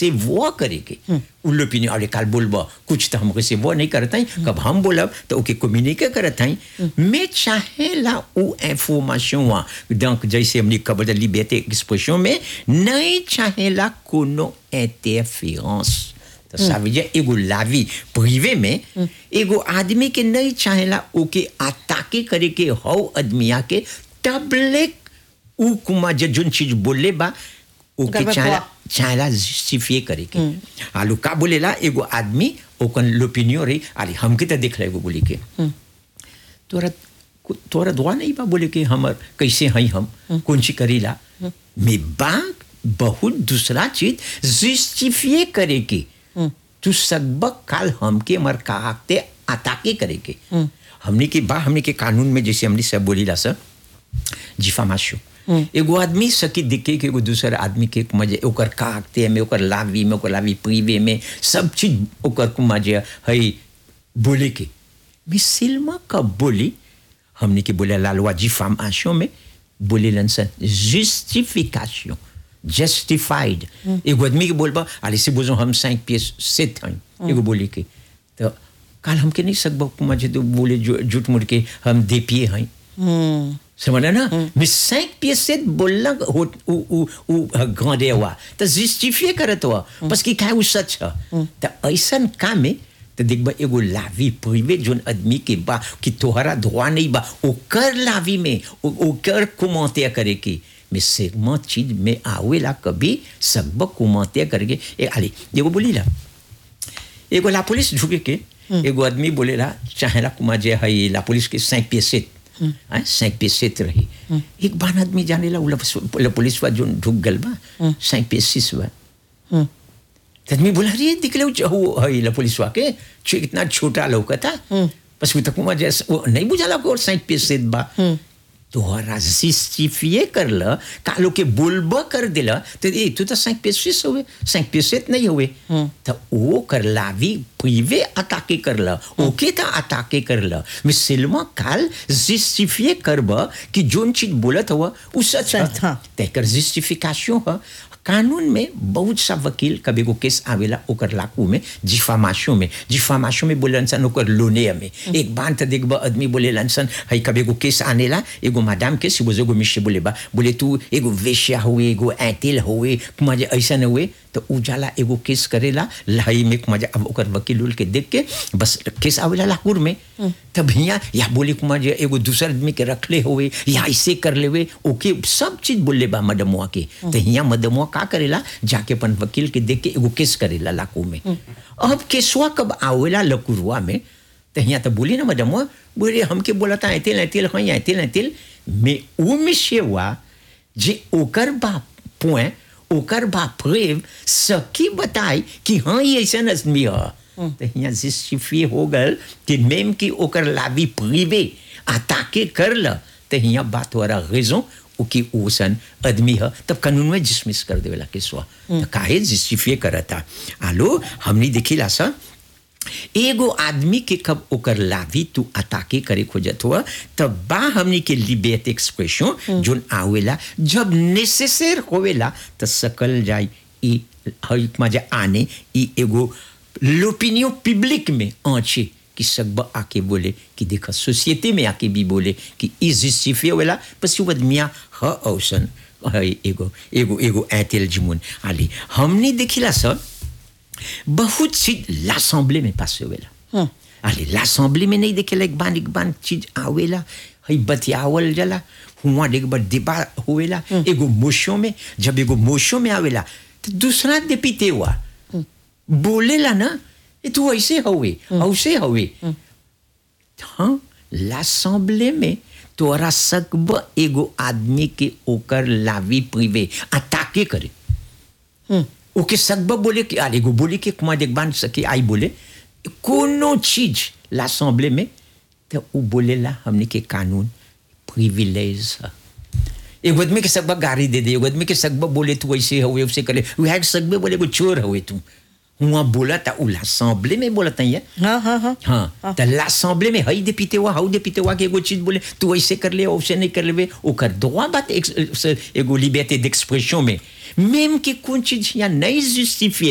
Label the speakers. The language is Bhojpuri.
Speaker 1: रिसेवो करे के उ लोपिनियन अरे काल बोलबो कुछ तो हम रिसेवो नहीं करत हई कब हम बोलब तो ओके कम्युनिकेट करत हई मैं चाहेला उ इंफॉर्मेशन वा donc जैसे हमने खबर लिबर्टी एक्सप्रेशन में नहीं चाहेला कोनो इंटरफेरेंस तो ça veut dire एगो लावी प्रिवे में एगो आदमी के नहीं चाहेला ओके अटाके करे के हौ आदमिया के तबले उ कुमा जे जोन चीज बोले बा ओके
Speaker 2: गड़बड़
Speaker 1: चाहेला
Speaker 2: हुआ।
Speaker 1: चाहेला जस्टिफिए करे के आलू का बोलेला एगो आदमी ओकन लोपिनियो रही अरे हमके तो देख एगो बोली के तोरा तोरा दुआ नहीं बा बोले कि हमर कैसे हई हम कौन सी करीला में बा बहुत दूसरा चीज जस्टिफिए करे के तू सकबक काल हमके मर काकते अताके करे के हमने के बा हमने के कानून में जैसे हमने सब बोली ला सर जिफामाशो एगो आदमी सकी दिखे के एगो दूसर आदमी के मजे ओकर काकते में ओकर लावी में ओकर लावी प्रीवे में सब चीज ओकर को मजे हई बोले के मिसिल्मा कब बोली हमने के बोले la loi diffamation में बोले लनसन justification justified एगो आदमी के बोलबा अरे से बोझो हम cinq pièces sept हैं एगो बोले के तो काल हमके नहीं सकबो मजे तो बोले जो- झूठ मूठ के हम दे पिए हैं समझ ना mais cinq pièces sept बोलना हो उ उ उ ग्रांडे हुआ तो justifier करत हुआ parce कि का उ सच है तो ऐसन काम में तो देखबा एगो लावी प्रिवे जोन आदमी के बा कि तोहरा धोआ नहीं बा ओकर लावी में ओ- ओकर कुमते करे की में सेगमा चीज में आवेला कभी सब कुमते करके ए आली एगो बोली ला एगो ला पुलिस झुके के एगो आदमी बोलेला चाहेला कुमा जे हई ला पुलिस के cinq pieds sept हैं cinq pieds sept रही एक बार आदमी जानेला उ ला पुलिस वा जोन ढुक गल बा cinq pieds six बा तो आदमी बोला अरे दिखले वो हई ला पुलिस वा के छो इतना छोटा लौका था बस वो तक कुमा जैसे वो नहीं बुझाला को और cinq pieds sept बा तोहरा जस्टिफिए कर ल कालो के बोलब कर दिला तो ए तू तो cinq pieds six हुए cinq pieds sept नहीं हुए तो वो कर लावी प्रिवे अटाके कर ल ओके तो अटाके कर ल मैं सिल्मा काल जस्टिफिए करब कि जोन चीज बोलत हुआ उ सच
Speaker 2: सच,
Speaker 1: है
Speaker 2: हाँ।
Speaker 1: तेकर जस्टिफिकेशन है कानून में बहुत सा वकील कभी को केस आवेला ओकर लाकू में जिफामाशो में जिफामाशो में बोले सन ओकर लोने में एक बार तो देखबा आदमी बोले सन हई कभी को केस आनेला एगो मैडम के सिबो एगो मिश्र बोले बा बोले तू एगो वेश्या हुए एगो ऐतिल हुए मजे ऐसा हुए तो उजाला एगो केस करेला लहई में मजा अब ओकर वकील उल के देख के बस केस आवेला लाकूर में तब हिया या बोले कुमार जे एगो दूसर आदमी के रखले हुए या ऐसे कर लेवे ओके सब चीज बोले बा मदमुआ के तो हिया मदमुआ का करेला जाके अपन वकील के देख के एगो केस करेला लाकू में अब केसवा कब आवेला लकुरुआ में तो हिया तो बोली ना मदमुआ बोले हमके बोला था ऐतिल ऐतिल हाँ ऐतिल ऐतिल में उ मिशेवा जे ओकर बा point ओकर बा प्रेव सकी बताई कि हाँ ये ऐसा आदमी है तो यहाँ जस्टिफिए हो गल कि मेम की ओकर लावी प्रिवे अताके कर ल तो यहाँ बात हो रहा रेजों कि ओसन आदमी है तब कानून में डिसमिस कर देवेला केसवा तो काहे जस्टिफिए करता आलो हमने देखिला सा एगो आदमी के कब ओकर लावी तू अताके करे खोजत हुआ तब बा हमनी के लिबेट एक्सप्रेशन जोन आवेला जब नेसेसर होवेला तो सकल जाई ई हई मजा आने ई एगो लोपिनियो पब्लिक में आंचे कि सब आके बोले कि देखा सोसाइटी में आके भी बोले कि ई जस्टिफिए होला पसी वो आदमिया ह औसन हई एगो एगो एगो ऐतेल जिमुन आली हमने देखिला सब बहुत चीज l'assemblée में पास होवेला अरे l'assemblée में नहीं देखेला एक बार एक बार चीज आवेला हई बतियावल जला हुआ एक बार दिबा होवेला एगो मोशो में जब एगो मोशो में आवेला तो दूसरा देपीते हुआ बोलेला ना ये तू ऐसे हवे ऐसे हवे हाँ l'assemblée में तोरा सकब एगो आदमी के ओकर लावी प्रिवे अताके करे ओके सकब बोले कि अरे एगो बोले कि कुमार देख बांध सके आई बोले कोनो चीज l'assemblée में तो उ बोलेला हमने के कानून प्रिविलेज है एगो आदमी के सकबा गाड़ी दे दे एगो आदमी के सकबा बोले तू ऐसे हुए वैसे करे वह सकबे बोले एगो चोर हुए तू हुआ बोला था उ l'assemblée में बोला था ये
Speaker 2: हाँ हाँ हाँ
Speaker 1: हाँ तो l'assemblée में हई दे पीते हुआ हाउ दे पीते हुआ के एगो चीज बोले तू ऐसे कर ले वैसे नहीं कर लेवे ओकर दोआ बात एक- एगो लिबर्टी d'expression में même कि कौन चीज यहाँ नहीं जस्टिफिए